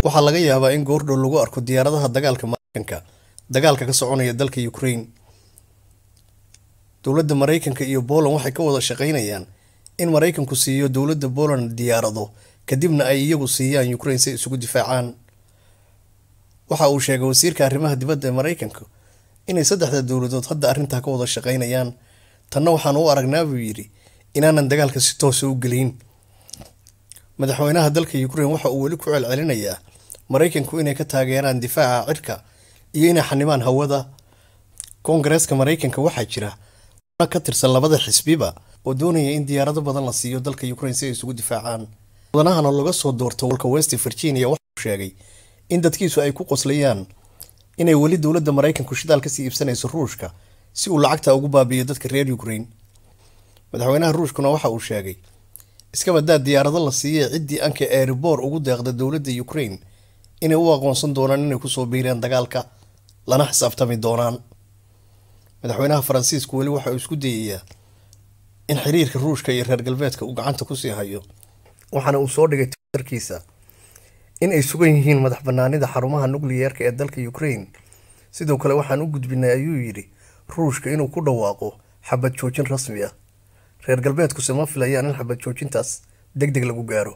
waxaa laga yaabaa in goordhow lagu arko diyaaradaha dagaalka mareykanka dagaalka ka soconaya dalka ukraine dowladda mareykanka iyo poland waxay ka wada shaqeynayaan in mareykanku siiyo dowladda poland diyaarado kadibna ay iyagu siiyaan ukraine si isugu difaacaan waxa uu sheegay wasiirka arrimaha dibadda ee mareykanka inay saddexda dowladood hadda arrintaa ka wada shaqeynayaan tanna waxaan u aragnaa buu yidhi inaanan dagaalka si toosa u gelin madaxweynaha dalka ukraine waxa uu weli ku celcelinayaa mareykanku inay ka taageeraan difaaca cirka iyo inay xanimaan hawada koongareeska mareykanka waxaa jira ka tirsan labada xisbiba oo doonaya in diyaarado badan la siiyo dalka ukraine si ay isugu difaacaan mudanahana laga soo doorto walka west virginia waxauu sheegay in dadkiisu ay ku qoslayaan inay weli dowladda mareykanku shidaal kasii iibsanayso ruushka si uu lacagta ugu baabi'iyo dadka reer ukraine madaxweynaha ruushkuna waxa uu sheegay iskabadaa diyaarado la siiyey ciddii anka erebor ugu deeqda dowladda ukraine inay u aqoonsan doonaan inay kusoo biireen dagaalka lana xisaabtami doonaan madaxweynaha faransiisku weli waxa uu isku dayayaa in xiriirka ruushka iyo reer galbeedka uu gacanta kusii hayo waxaana uu soo dhigay twitterkiisa in ay sugan yihiin madax banaanida xarumaha nukliyeerka ee dalka ukraine sidoo kale waxaan u gudbinay ayuu yidhi ruushka inuu ku dhawaaqo xabad joojin rasmi ah reer galbeedkuse ma filayaan in xabad joojintaas deg deg lagu gaaro